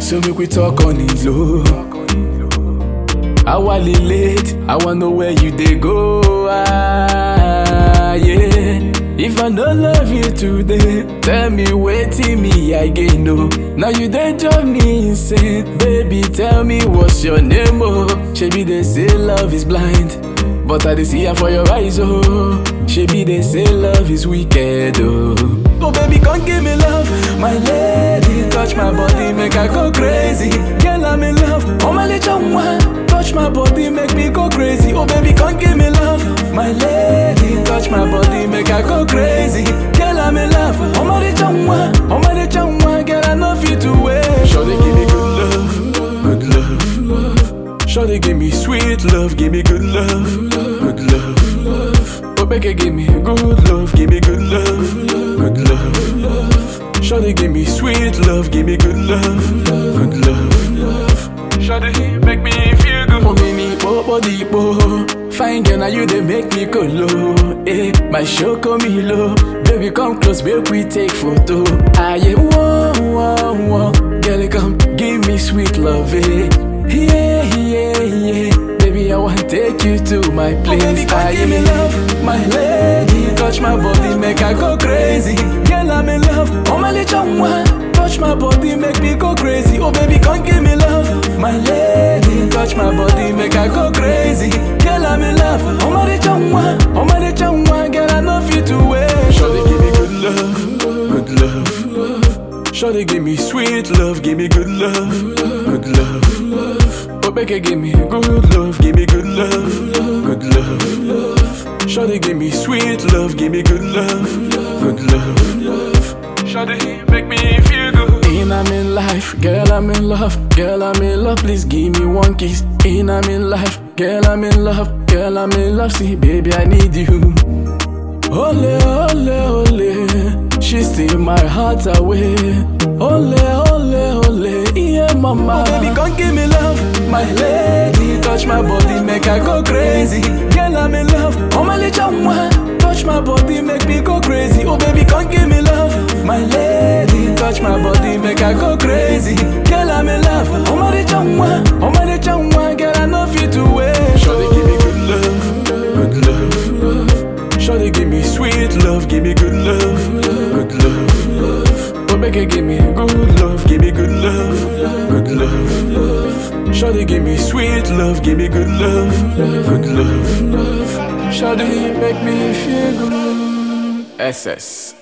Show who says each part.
Speaker 1: So make we talk on it low. I wanna late, I wanna know where you dey go. Ah, yeah. If I no love you today, tell me waiting me I gain no. Now you dey drive me insane, baby. Tell me what's your name, oh. Shebi they say love is blind, but I dey see am for your eyes, oh. Shebi they say love is wicked, oh. Oh baby, come give me love, my lady. Touch my body, make I go crazy. Girl, I'm in love. Oh my little one, touch my body, make me go crazy. Oh baby, come give me love, my lady. Touch my body, make I go crazy. Girl, I'm in love. Oh my little one, oh my little one, girl, I know fit to wait. Sure they give me good love, good love, love. Sure they give me sweet love, give me good love, good love, love. Oh baby, give me good love, give me good love, good love, love. Sure they give me sweet love, give me good love, good love, love. Sure they make me feel good. Oh mini bobo dipo, fine girl now you they make me go low. Eh, my show come me low, baby come close, make we take photo. I am one, one, one, girl come give me sweet love. Eh. Yeah, yeah, yeah. Baby, I want take you to my place. Oh, baby, come give me love, my lady. Touch my body, make I go crazy. Girl, I'm in love. Oh, my little one. Touch my body, make me go crazy. Oh, baby, come give me love, my lady. Touch my body, make I go crazy. Girl, I'm in love. Oh, my little one. Oh, my little one. Girl, I know fit to wait. Sure, they give me good love, good love, love. Sure, they give me sweet love, give me good love, good love, love. Oh, Becca, give me good love, give me good love, good love, love. Sure, they give me sweet love, give me good love, good love, love. Sure, they make me feel good. In I'm in life, girl, I'm in love, girl, I'm in love. Please give me one kiss. In I'm in life, girl, I'm in love, girl, I'm in love. See, baby, I need you. Ole, ole, ole, she steal my heart away. Ole, ole, ole, yeah, mama. Oh, baby, come give me love, my lady. Touch my body, make I go crazy. Girl, I'm in love. Oh, my little one, touch my body, make me go crazy. Oh, baby, come give me love, my lady. Touch my body, make I go crazy. Girl, I'm in love. Oh, my little one, oh, my little one, girl, I know fit to wait. Sure, they give me good love, good love, love. Sure they give me sweet love, give me good love, good love, love. Oh, Becca, give me good love, give me good love, good love, love. Sure they give me sweet love, give me good love, good love, love. Sure they make me feel good. SS.